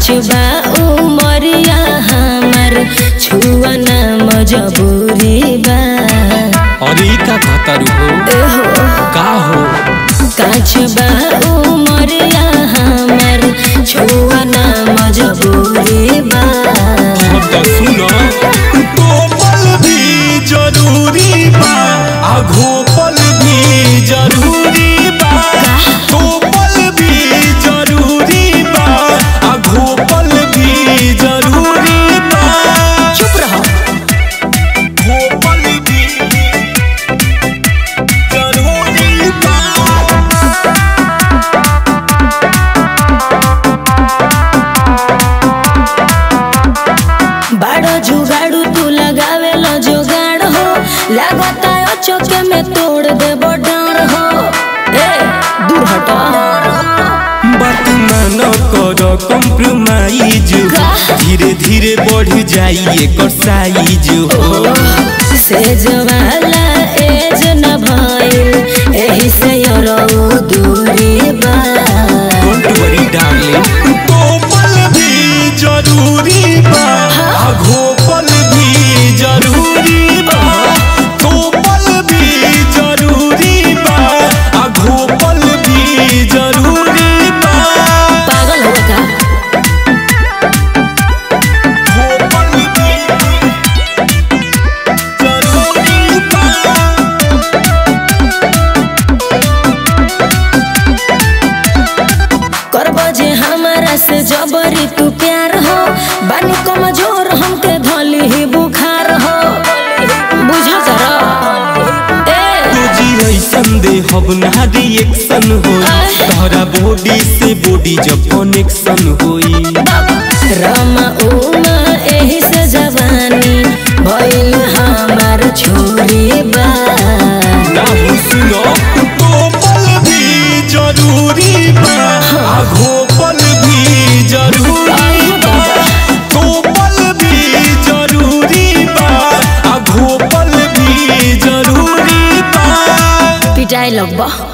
काच बा उमरिया हमर छुआ ना मजबूरी बा अरे ई का कहतारू हो एहो का हो काच बा उमरिया हमर छुआ ना मजबूरी बा हम तो सुनो गोपल भी जरूरी बा आ घोपल भी जरूरी बा गोपल भी जरूरी बा आ घोपल भी जरूरी बा चुप रहो घोपल भी जरूरी बा बाड़ो जुगाड़ू तू लगावे लो जुगाड़ हो लागता है चौके में तोड़ दे डाँड़ हो ए दूर हटो बात मानो करो कॉम्प्रोमाइज का? धीरे धीरे बढ़ जाई एकर साइज हो सेज वाला एज न भइल एही से यरो दूरी बा डोंट वरी डार्लिंग गोपल भी जरूरी बा आ घोपल भी जरूरी बा गोपल भी जरूरी बा आ घोपल भी जरूरी बा पागल हो का घोपल भी जरूरी बा करबो जे हमारा से जबरी तू प्यार हो बानी कमजोर हमके धली ही बुखार हो बुझा करो ए तुझी ऐसन दे हब ना रिएक्शन होई तोहरा बॉडी से बॉडी जब कनेक्शन होई रमा उमा एही से जवानी भइल हमार छोरी बा ना हो सुनो गोपल भी जरूरी बा आ घोपल भी जरूरी बा गोपल भी जरूरी बा आ घोपल भी जरूरी बा पिटाई लगबा